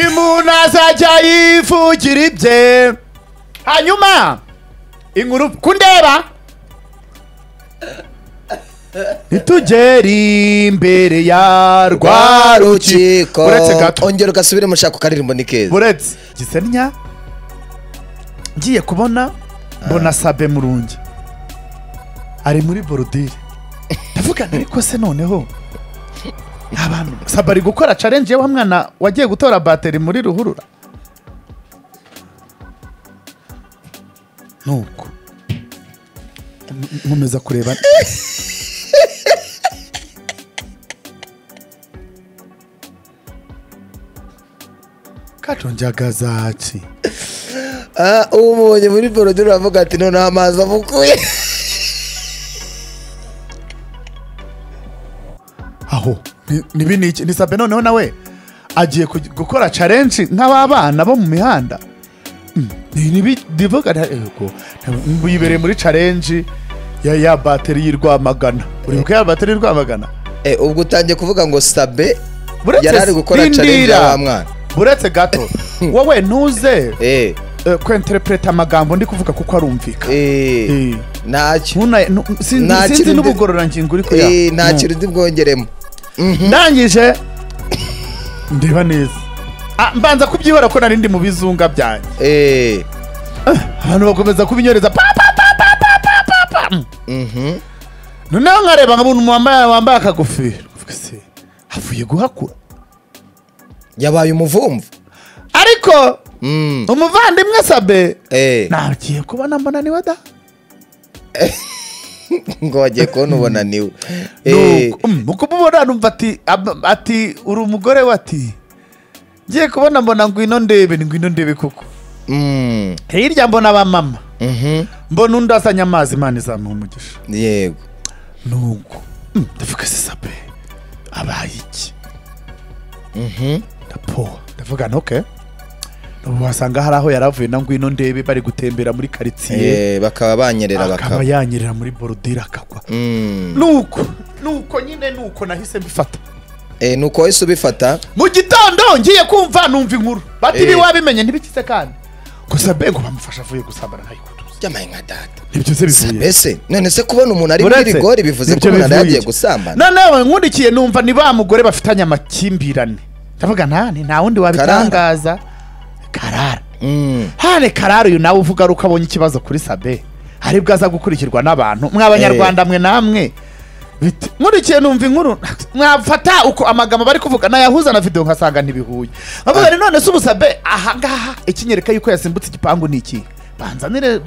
umuntu azajya yivugira ibye hanyuma inkuru kundeba ntitugere imbere ya rwa rwa rukiko uretse gato ongera ugasubire mushaka ukaririmbo ni keza buretse gisenya ngiye kubona mbona sabe murungi ari muri borudire ndavuga nti ariko se noneho abantu sabe ari gukora challenge ye wa mwana wagiye gutora bateri muri ruhurura nuko N- nkomeza kureba kajonjagazaki Ah, umubonye muri borodire uravuga ati noneho amazi amukuye aho ni- nibi ni iki ni sabe noneho nawe agiye kugi- gukora challenge nk'ababana bo mu mihanda Mm, ni- nibi ndivuga nta- yego nta- wibereye muri challenge ya ya bateri y'i Rwamagana uri buke ya bateri y'i Rwamagana Eh, ubwo utangiye kuvuga ngo sabe Buretse yari ari gukora Sindira. challenge ya wa mwana buretse gato wowe ntuze Eh, eh, kwenterpreta amagambo ndi kuvuga kuko arumvika eh, Eh, ntacyo ntuna- nu- sinzi Nta sinzi kintu ndi- n'ubugororangingo uri kuya Eh, nta No. kintu ndi bwongeremo ndangije ndeba neza Ah, mbanza kubyihora ko nari ndi mu bizunga byanjye Eh, abantu bakomeza kubinyoreza pa pa pa pa pa pa pa pa mhm. noneho nkareba nkabona umuntu wambaye wambaye akagofero Mvuga se avuye guhakura yabaye umuvumvu ariko Mm, umuvandimwe sabe eh, nagiye kubona mbona niwe da ngo wagiye kubona ubonaniwe Eh, Nuko, mm, uko mubona numva ati ab- ati uri umugore we ati ngiye kubona mbona ngwino ndebe ni ngwino ndebe koko mm, hirya mbona abamama mhm. mbona undi azanye amazi imana izamuha umugisha yego nuko Mm, ndavuga se sabe abaye iki Mhm. ndapoha ndavuga nti oke ubu wasanga hari aho yari avuye na ngwino ndebe bari gutembera muri karitsiye Eh, bakaba banyerera akaba bakaba yanyerera muri borodire akagwa Mm. nuko nuko nyine nuko nahise mbifata Eh, nuko wahise ubifata mu gitondo ngiye kumva numva inkuru bati Eh. ntiwabimenye ntibikize kandi gusa mbe ngo bamufasha avuye gusambana ntayikutuza byamaye nka data nibyo se bivuye mbese none se kubona umuntu ari muri Uretse, rigori bivuze ko nibyo umuntu bivuye yagiye iki? gusambana noneho nkurikiye numva ni ba mugore bafitanye amakimbirane ndavuga ntani nta wundi wabitangaza karara Mm. hane karara uyu nawe uvuga ko abonye ikibazo kuri sabe hari bwo aza gukurikirwa n'abantu mwa banyarwanda mwe namwe Biti- nkurikiye numva inkuru mwafata uko amagambo bari kuvuga nayahuza na videwo nkasanga ntibihuye avuga ni none se ubusabe ahangaha ikinyereka yuko yasimbutse igipangu ni iki banzanire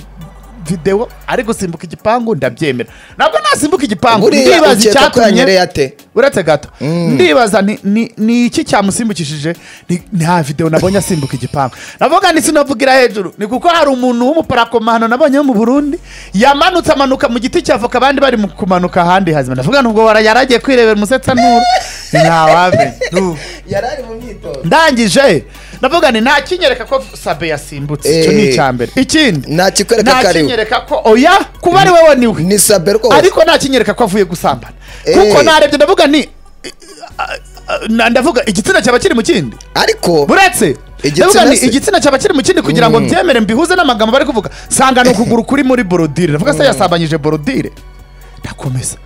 videwo ari gusimbuka igipangu ndabyemera ntabwo nasimbuka igipangu buriya ndibaza ukeka ko yanyereye icyatumye ate uretse gato Mm. ndibaza ni- ni- ni iki cyamusimbukishije Ni- nta videwo nabonye asimbuka igipangu navuga ni sinavugira hejuru ni kuko hari umuntu w'umuparakomano nabonye wo mu burundi yamanutse amanuka mu giti cya voka abandi bari mu kumanuka ahandi hazima ndavuga nubwo wara yaragiye kwirebera umusetsa nturu ntawamenya Nu. yari ari mu myitozo ndangije ndavuga ni nta kinyereka ko sabe yasimbutse icyo ni Eh. icya mbere ikindi nta kikwereka nta ko ari we. kinyereka ko oya kuba ari wowe niwe ni sabe rwose ariko ntakinyereka ko avuye gusambana Eh. kuko narebye ndavuga ni na- ndavuga igitsina cyaba kiri mu kindi ariko buretse Igitsina ndavuga ni se. igitsina cyaba kiri mu kindi kugira ngo Mm. mbyemere mbihuze n'amagambo bari kuvuga sanga ni ukuguru kuri muri borodire ndavuga se yasambanyije borodire ndakomeza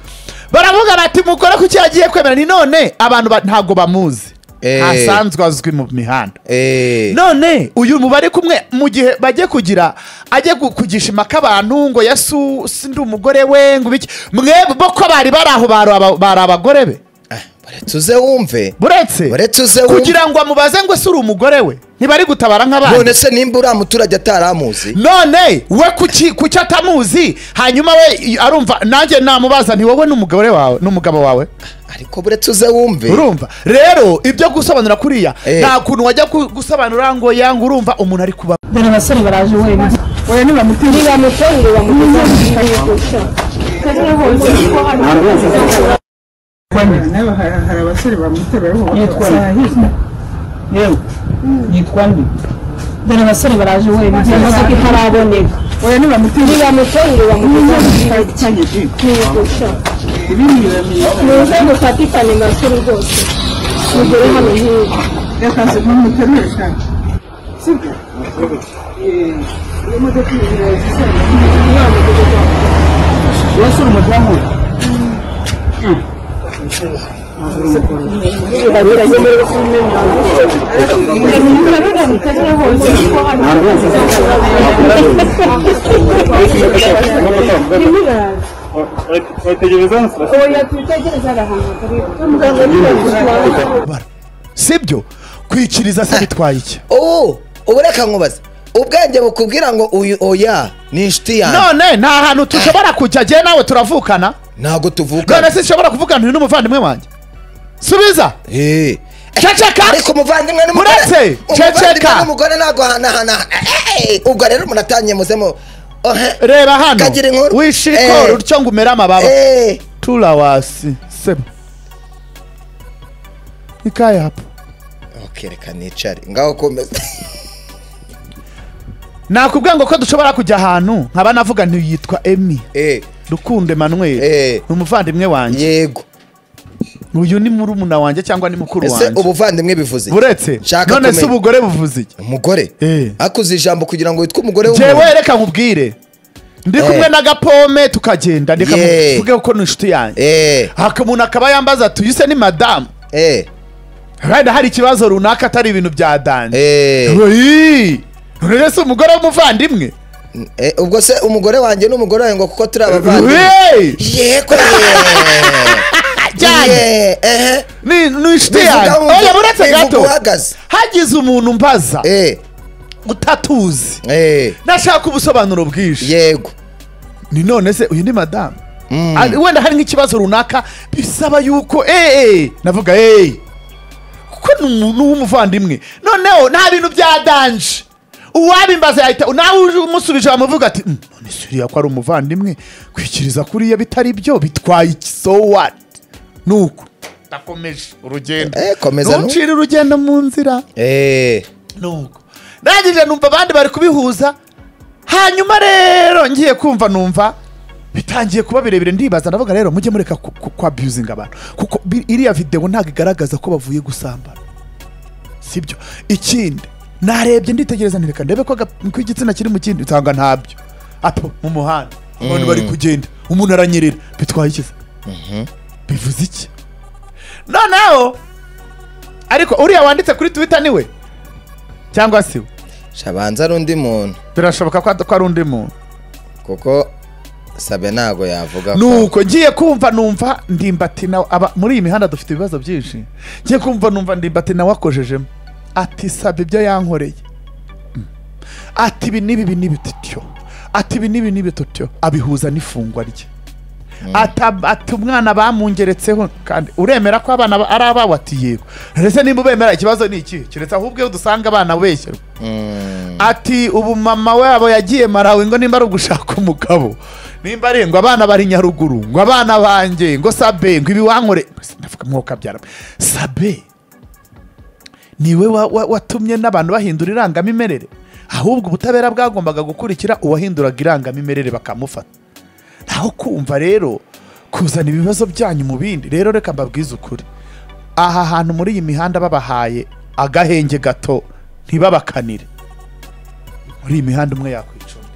baravuga bati mukora kuki yagiye kwemera ni none abantu ba- ntabwo bamuzi Eh. asanzwe azwi mu mihanda Eh, none uyu mubare kumwe mu gihe bajye kugira ajye gu- kugisha impaka abantu ngo yasu si ndi umugore we ngo ibiki mwebwe bo ko bari bari aho bari aba- bari abagore be ah, baretse uze wumve buretse Buretse uze wumve. kugira ngo amubaze ngo ese uri umugore we ntibari gutabara none nk'abandi se nimba uriya muturage ataramuzi none we kuki kuki atamuzi hanyuma we i- arumva nanjye namubaza nti wowe n'umugore wawe n'umugabo wawe ariko buretse uze wumve urumva rero ibyo gusobanura kuriya Eh. nta kuntu wajya ku- gusobanura ngo yanga urumva umuntu ari kuba dore abasore baraje wenda oya ntibamutere ntibamutere ngo bamutere hari abasore bamutebeho yitwa nde yewe yitwa nde dore abasore baraje wenda iyo modoka itaraboneka oya ntibamutere ntibamutere ngo bamutere ibindi biramenyekana mu nzego fatika ni basore rwose mugere hano hirya yakaze numuterure cyane sibyo Eh, iyo modoka inyuma yazisanga nta modoka cyangwa wasura umudamu we sibyo kwiciriza se bitwaye iki ubu ubu reka nkubaze ubwenge bukubwira ngo uyu oya ni inshuti yanjye none nta hantu tushobora kujya jyewe nawe turavukana ntabwo none tuvuga se sinshobora kuvugana uyu n'umuvandimwe wanjye subiza Eh. ceceka ariko umuvandimwe n'umugore Muretse, umuvandimwe ceceka. n'umugore ntabwo hanahanahana Eh, ubwo rero umuntu atangiye muzemo ohe reba hano Kagira inkuru. Eh. wishikora utyo ngo umere amababa Eh. tura wasi seba ikaye hapo okay reka nicare ngaho komeza nakubwiye ngo ko dushobora kujya ahantu nkaba navuga ntiyitwa emi Eh, rukundo emmanuel Eh. ni umuvandimwe wanjye yego uyu ni murumuna wanjye cyangwa ni mukuru ese wanjye ubuvandimwe bivuze iki? buretse Nshaka none se kumenya. ubugore buvuze iki umugore Eh. akuze ijambo kugira ngo witwe umugore jewe w'umuntu reka nkubwire ndi Eh. kumwe n'agapome tukagenda Yeah. ndikavuge ko ni inshuti yanjye Eh, haka umuntu akaba yambaza ati uyu se ni madamu eh, wenda hari ikibazo runaka atari ibintu bya danje eh, Oyi! none rero si umugore w'umuvandimwe eh, ubwo se umugore wanjye n'umugore wawe ngo kuko turi abavandimwe Oyi! yego cyane. ye ehe ni ni inshuti Bivuga yanjye wumva- oya buretse bivuga gato uhagaze. hagize umuntu mbaza eh, utatuzi eh, nashaka ubusobanuro bwinshi yego ni none se uyu ni madamu Mm. Ari- wenda hari nk'ikibazo runaka bisaba yuko eee navuga eee kuko ni umuntu w'umuvandimwe noneho nta bintu bya danje uwabimbaza yahita nawe uje umusubije wamuvuga ati "Mm, none se uriya ko ari umuvandimwe kwikiriza kuriya bitari byo bitwaye iki so what nuko ndakomeje urugendo Eh, komeza nuko. ntucire urugendo mu nzira eh, nuko ndangije numva abandi bari kubihuza hanyuma rero ngiye kumva numva bitangiye kuba birebire ndibaza ndavuga rero mujye mureka ku- ku- ku abusinga abantu kuko bi- iriya videwo ntabwo igaragaza ko bavuye gusambana sibyo ikindi narebye nditegereza ntireka ndebe ko aga- ko igitsina kiri mu kindi nsanga ntabyo apo mu muhanda abantu bari kugenda umuntu aranyerera bitwaye iki se? bivuze iki noneho ariko uriya wanditse kuri twita niwe cyangwa si we shabanza ari undi muntu birashoboka ko ad- ko ari undi muntu kuko sabe ntago yavuga ko nuko ngiye kumva numva ndimbati nawe aba muri iyi mihanda dufite ibibazo byinshi ngiye kumva numva ndimbati nawe akojejemo ati sabe ibyo yankoreye Mm. ati ibi n'ibi ibi n'ibi tutyo ati ibi n'ibi n'ibi tutyo abihuza n'ifungwa rye Ata- ati umwana bamungeretseho kandi uremera ko abana ba- ari ababo ati yego ndetse nimba ubemera ikibazo ni iki keretse ahubwo iyo dusanga abana beshyerwa Mm, ati ubu mama wabo yagiye marawe ngo nimba ari ugushaka umugabo nimba ari ngo abana bari nyaruguru ngo abana banjye ngo sabe ngo ibi wankore ndavuga mwuka byara sabe niwe wa- wa- watumye n'abantu bahindura irangamimerere ahubwo ubutabera bwagombaga gukurikira uwahinduraga irangamimerere bakamufata naho kumva rero kuzana ibibazo byanyu mu bindi rero reka mbabwize ukuri aha hantu muri iyi mihanda babahaye agahenge gato ntibabakanire muri iyi mihanda umwe yakwicunda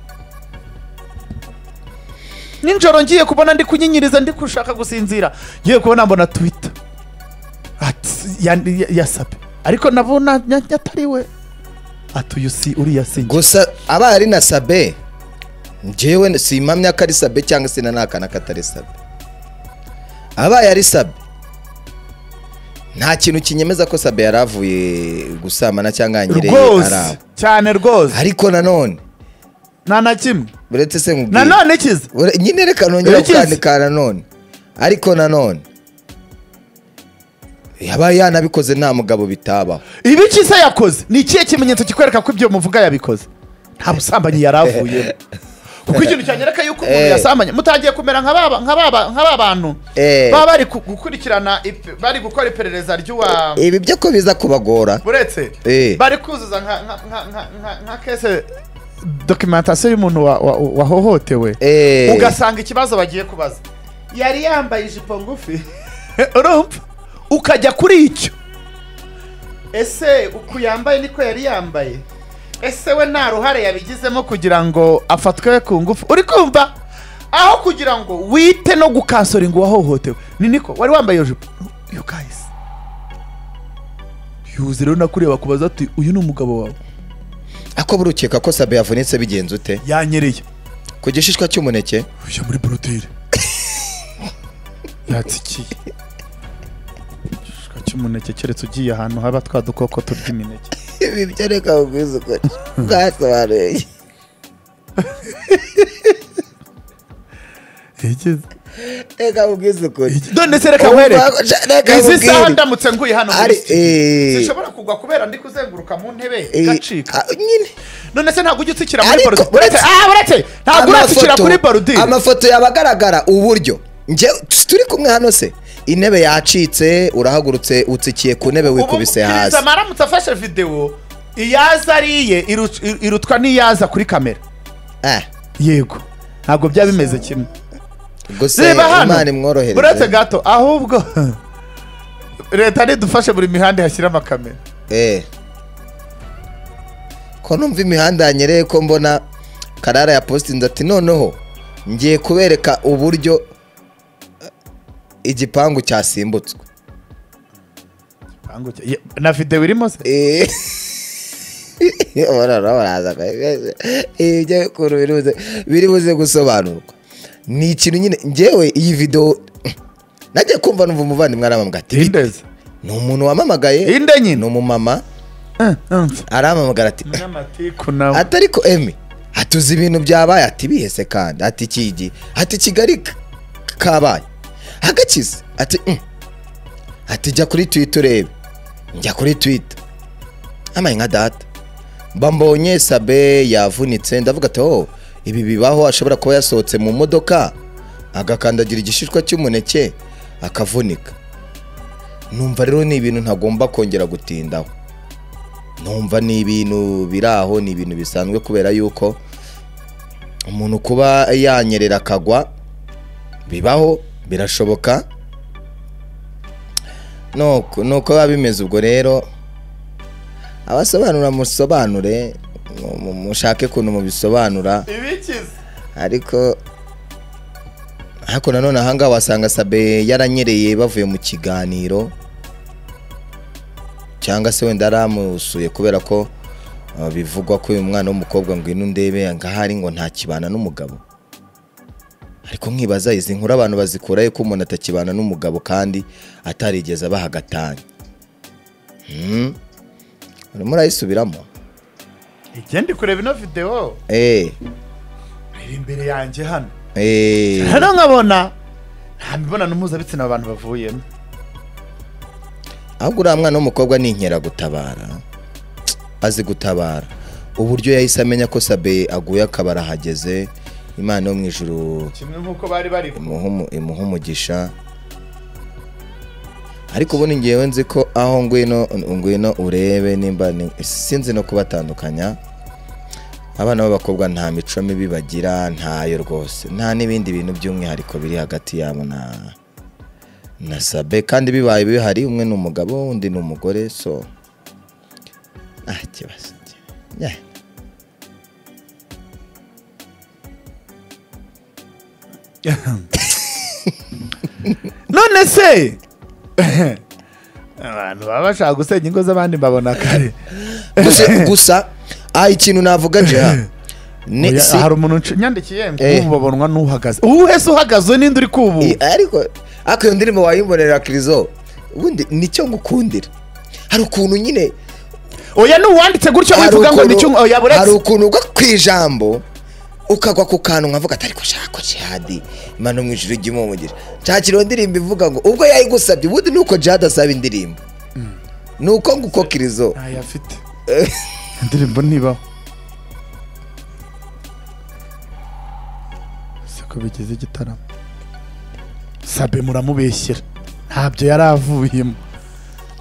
nijoro ngiye kubona ndi kunyinyiriza ndi gushaka gusinzira ngiye kubona mbona twita yasabe ariko nabona nya- nya- atari we atuye usi uriya sinjye gusa aba ari na sabe njyewe simpamya ko ari sabe cyangwa se na n'akana katari sabe abaye ari sabe nta kintu kinyemeza ko sabe yari avuye gusambana cyangwa yanyereye rwose araba cyane rwose ariko nanone nta na kimwe uretse se nkubwire nanone ikiza Ure- nyine reka nongera Yakize. kukandika nanone ariko nanone yabaye yanabikoze nta mugabo bitabaho ibiki se yakoze ni ikihe kimenyetso kikwereka ko ibyo muvuga yabikoze nta busambanyi yari avuyemo kuko ikintu cyanyereka yuko umuntu Eh. yasambanye mutangiye kumera nka ba- nka ba- nka ba bantu Eh. baba bari ku- gukurikirana ipe- bari gukora iperereza ry'uwa ibi byo ko biza kubagora uretse Eh. bari kuzuza nka- nka- nka- nka- nka- nka kese dokimentasiyo y'umuntu wa- wa- wahohotewe Eh. ugasanga ikibazo bagiye kubaza yari yambaye ijipo ngufi urumva ukajya kuri icyo ese uku yambaye niko yari yambaye ese we nta ruhare yabigizemo kugira ngo afatwe ku ngufu uri kumva aho kugira ngo wite no gukansoringa uwahohotewe ni niko wari wambaye iyo jipo you guys yuzi rero nakureba kubaza ati uyu ni umugabo wawe ako burukeka ko sabe yavunitse bigenze ute yanyereye ku gishishwa cy'umuneke ujya muri borotire yatsikiye igishishwa cy'umuneke keretse ugiye ahantu haba twa dukoko turya imineke ibi byo reka ubwisukure bwasobanuye reka ubwisukure none se reka nkwereke Reka izi saha nkubwire. ndamutse nguye hano muri Ari, studio, eh. sinshobora kugwa kubera ndi kuzenguruka mu ntebe Eh, igacika ah, nyine none se ntabwo ujya utsikira muri Ariko borudire uretse uretse- ah uretse ntabwo uratsikira amafoto- kuri borudire amafoto yabagaragara uburyo njye turi kumwe hano se intebe yacitse urahagurutse utsikiye ku ntebe wikubise Ubu hasi Kiriza maramutse afashe videwo iyaza ariye iru- ir- irutwa n'iyaza kuri kamera Eh, yego ntabwo byaba bimeze kimwe gusa reba hano imana imworohereze uretse gato ahubwo leta nidufashe buri mihanda hashyire amakamera Eh. ko numva imihanda yanyereye ko mbona karara ya postinze ati noneho ngiye kubereka uburyo eh, igipangu cyasimbutse Bangu- ye- na videwo irimo se Eh. Urara, uraza. ibyo ukuntu biri buze biri buze gusobanurwa ni ikintu nyine ngewe iyi videwo najya kumva numva umuvandimwe aramamaga ati "Bite?" indeze ni umuntu wamamagaye inde ni nyine umumama aramamagara ati umunyamatiku nawe atari ko emi hatuze ibintu byabaye ati bihese kandi ati kigi ati kigali k- kabaye hagakize ati "Mm." ati jya kuri twita urebe njya kuri twita amaye nka data mbambonye sabe yavunitse ndavuga ati oh ibi bibaho ashobora kuba yasohotse mu modoka agakandagira igishishwa cy'umuneke akavunika numva rero ni ibintu ntagomba kongera gutindaho numva ni ibintu biri aho ni ibintu bisanzwe kubera yuko umuntu kuba yanyerera akagwa bibaho birashoboka nuko nuko biba bimeze ubwo rero abasobanura musobanure mu- mu- mushake ukuntu mubisobanura ibikize ariko ariko nanone ahangaha wasanga sabe yaranyereye bavuye mu kiganiro cyangwa se wenda aramusuye kubera ko uh, bivugwa ko uyu mwana w'umukobwa ngo ino ndebe ngahari ngo ntakibana n'umugabo ariko nkibaza izi nkuru abantu bazikurayo ko umuntu atakibana n'umugabo kandi atarigeze abaha agatanya Hmm. urimo urayisubiramo igenda kureba ino videwo eee iri imbere yanjye hano eee rero nkabona nta mibonano mpuzabitsina aba bantu bavuyemo ahubwo uriya mwana w'umukobwa ni inkeragutabara azi gutabara uburyo yahise amenya ko sabe aguye akaba arahageze imana yo mu ijuru kimwe nk'uko bari bari imuha umu- imuha umugisha ariko ubundi ngewe nzi ko aho ngwino ngwino urebe nimba ni- sinzi no kubatandukanya abana b'abakobwa nta mico mibi bagira ntayo rwose nta n'ibindi bintu by'umwihariko biri hagati yabo na na sabe kandi bibaye bihari umwe ni umugabo undi ni umugore so nta kibazo Yeah. none se abantu baba bashaka gusenya ingo z'abandi mbabona kare gusa gusa aha ikintu navuga jeha ni Oya, si hari umuntu nci- nyandikiye ngo Eh. babonwa n'uhagaze uhese uhagaze we ninde uri kubu I- ariko ariko iyo ndirimbo wayimbonera kirizo ubundi nicyo ngukundira hari ukuntu nyine oya n'uwanditse gutyo hari wivuga ngo ukuntu- ni cyo oya hari buretse ukuntu ugwa ku ijambo ukagwa ku kantu nkavuga atari ko shaka jihadi imana mu ijuru ujya umugira nshakira iyo ndirimbo ivuga ngo ubwo yayigusabye ubundi ni uko jihadi asaba indirimbo ni uko nguko kirizo ntayo afite indirimbo ntibaho ese ko bigize igitaramo sabe muramubeshyera ntabyo yari avuyemo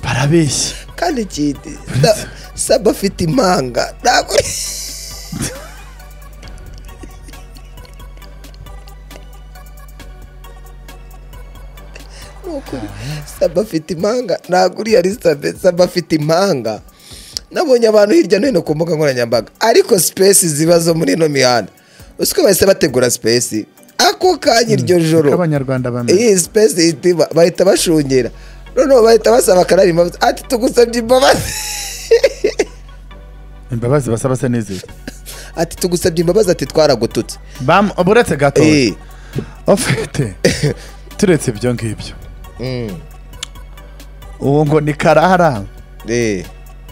barabeshya kandi ikindi na- saba afite impanga ntabwo ukuri saba afite impanga ntabwo uriya ari sabe saba afite impanga nabonye abantu hirya no hino ku mbuga nkoranyambaga ariko sipesi ziba zo muri ino mihanda usiko bahise bategura sipesi ako kanya iryo joro Abanyarwanda bamenya. iyi sipesi itima bahita bashungera noneho bahita basaba akarari imbabazi ati tugusabye imbabazi imbabazi basaba se n'izindi ati tugusabye imbabazi ati twaragututse Bam- buretse gato Eh, ofite turetse ibyo ngibyo mm, uwo ngo ni karara eh,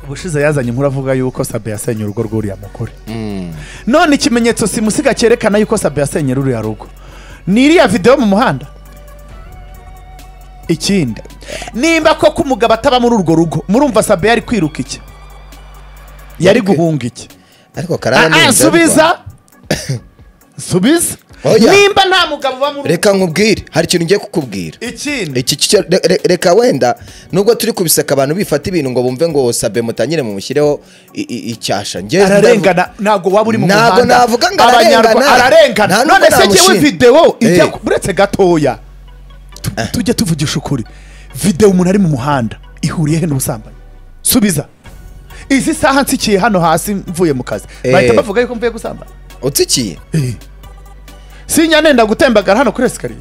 ubushize yazanye inkuru avuga yuko sabe yasenye urugo rw'uriya mugore mm. none ikimenyetso simusiga cyerekana yuko sabe yasenye ruriya rugo ni iriya videwo mu muhanda ikindi nimba koko umugabo ataba muri urwo rugo murumva sabe yari kwiruka iki yari Yari kwi- guhunga iki ariko karara ni Ah, ah, inzarwa. nsubiza nsubiza Oya. nimba nta mugabo uba muri reka nkubwire hari ikintu ngiye kukubwira ikindi iki cyo re- re- reka wenda nubwo turi kubiseka abantu bifata ibintu ngo bumve ngo sabe mutangire mumushyireho i- i- icyasha njye ararengana ntabwo waba uri mu Ntabwo muhanda navuga ngo ararengana. Abanyarwa- ararengana Nta nubwo none se ngewe namushinja. videwo ijya Eh. ku- uretse gatoya Tu- tujye tuvugisha ukuri videwo umuntu ari mu muhanda ihuriye he n'ubusambanyi subiza izi saha nsikiye hano hasi mvuye mu kazi Eh. bahita bavuga yuko mvuye gusambana utsikiye sinjya nenda gutembagara hano kuri esikariye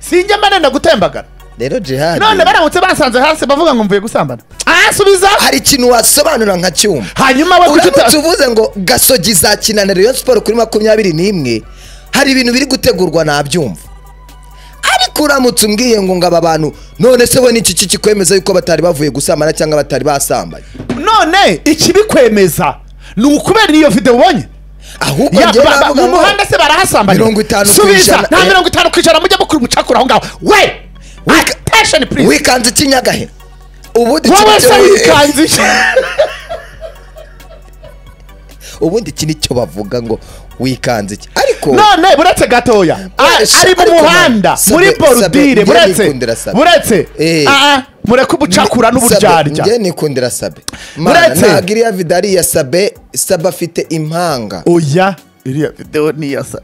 sinjya mba nenda gutembagara rero jihadi none baramutse basanze hasi bavuga ngo mvuye gusambana ah subiza hari ikintu wasobanura nka cyuma hanyuma we kuki uta- uramutse uvuze ngo gasogi za kinaniro yo siporo kuri makumyabiri n'imwe hari ibintu biri gutegurwa nabyumva ariko uramutse umbwiye ngo ngo aba bantu none se we ni iki kikwemeza yuko batari bavuye gusambana cyangwa batari basambanye none ikibikwemeza ni ukubera iyo videwo ubonye ahubwo Ya, njye ba- ba- navuga mu ngo muhanda se barahasambanya Mirongo itanu ku subiza ijana. nta Eh. mirongo itanu ku ijana mujya mukura umucakura aho ngaho we Wika- attention please wikanze ikinyagahera ubundi wowe iki se nicyo- wikanze iki? ubundi iki nicyo bavuga ngo wikanze iki ariko none buretse gatoya a- Wesha, ari mu ariko muhanda sabe- muri sabe- borudire njye buretse nikundira sabe. buretse Eh. Ah, ah, mureke ubucakura n'uburyarya njye nikundira sabe mana Uretse- ntabwo iriya vidari ya sabe sabe afite impanga oya iriya videwo ni iya sa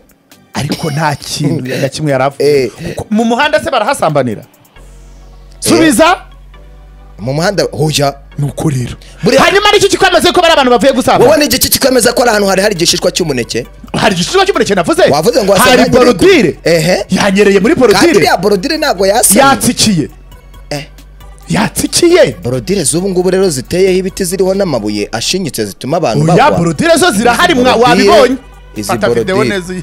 ariko nta kintu na kimwe yari avuye Eh. Kuko mu muhanda se barahasambanira subiza mu muhanda hoya ni uko rero Buriya- hanyuma nicyo kikwemeza ko bari abantu bavuye gusambana wowe ni igiki kikwemeza ko ari ahantu hari hari igishishwa cy'umuneke hari igicuruzwa cy'umuneke navuze wavuze ngo hari wasanganye irego. borudire Ehe. yanyereye muri kandi borudire iriya borodire ntabwo yasamye yatsikiye Eh. yatsikiye borodire z'ubu ngubu rero ziteyeho ibiti ziriho n'amabuye ashinyitse zituma abantu oya bagwa borudire zo zirahari mwa- borodire- wabibonye izi Fata video borodire. neza uyi-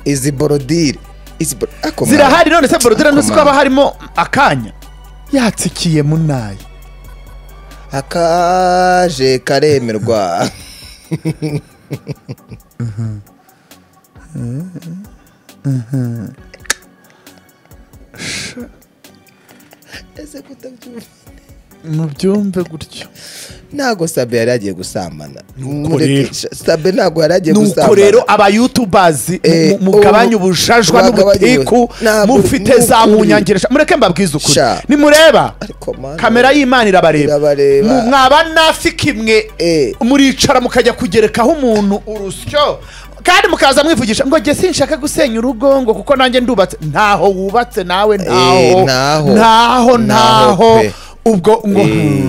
izi borodire izi bor- ako mwana. zirahari none se borudire ntuzi ko Akomanga. haba harimo akanya yatsikiye munayi akaje karemerwa ese kutabyumva mubyumve gutyo ntabwo sabe yari yagiye gusambana Nuko Mureke- rero. Sha- sabe ntabwo yari yagiye nuko gusambana rero abayutubazi Eh, mugabanye ubu- ubujajwa bagabanye n'ubutiku ubu- ntabwo- mufite za nukuri. munyangeresha mureke mbabwize ukuri Sha. nimureba Ariko mana- kamera y'imana irabareba Irabareba. Mu- mwaba nafika imwe Eh. muricara mukajya kugerekaho umuntu urusyo kandi mukaza mwivugisha ngo jye sinshaka gusenya urugo ngo kuko nanjye ndubatse ntaho wubatse nawe ntaho ntaho. ntaho Ntaho ntaho pe. ubwo ngo Eh,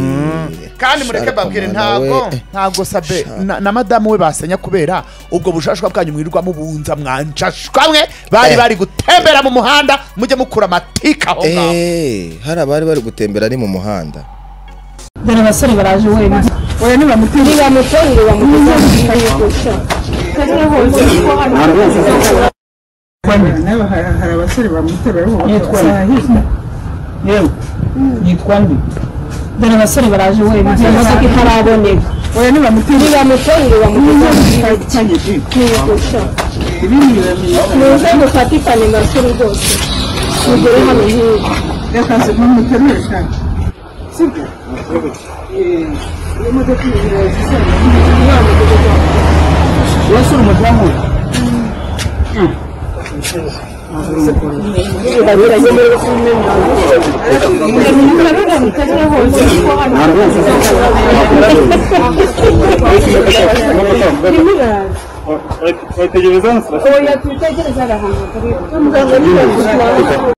kandi mureke Sharp babwire mwana ntabwo we. ntabwo sabe na, na madamu we basenya kubera ubwo bushashwa bwanyu mwirirwa mubunza mwanshashwa mwe bari Eh. bari gutembera mu muhanda mujye mukura amatika aho ngaho Eh, hari abari bari gutembera ari mu muhanda dore abasore baraje wowe oya nibamutera ntibamufunge bamugezeho nawe hari hari abasore bamuterura aribo Yitwa bakabasanga hirya yewe yitwa nde dore abasore baraje wowe imodoka itaraboneka oya nibamutera ntibamufunge bamugezeho cyane kwiyogoshya ibindi biramenyekana ni inzego ufatikanye amakuru rwose mugere hano hirya reka se numuterure cyane sibyo Eh, iyo modoka zizana umwana ugeze kwa wasura umudamu we Oi, oi, oi, oi, oi, oi, oya twitegereze ari ahantu hatari muganga ari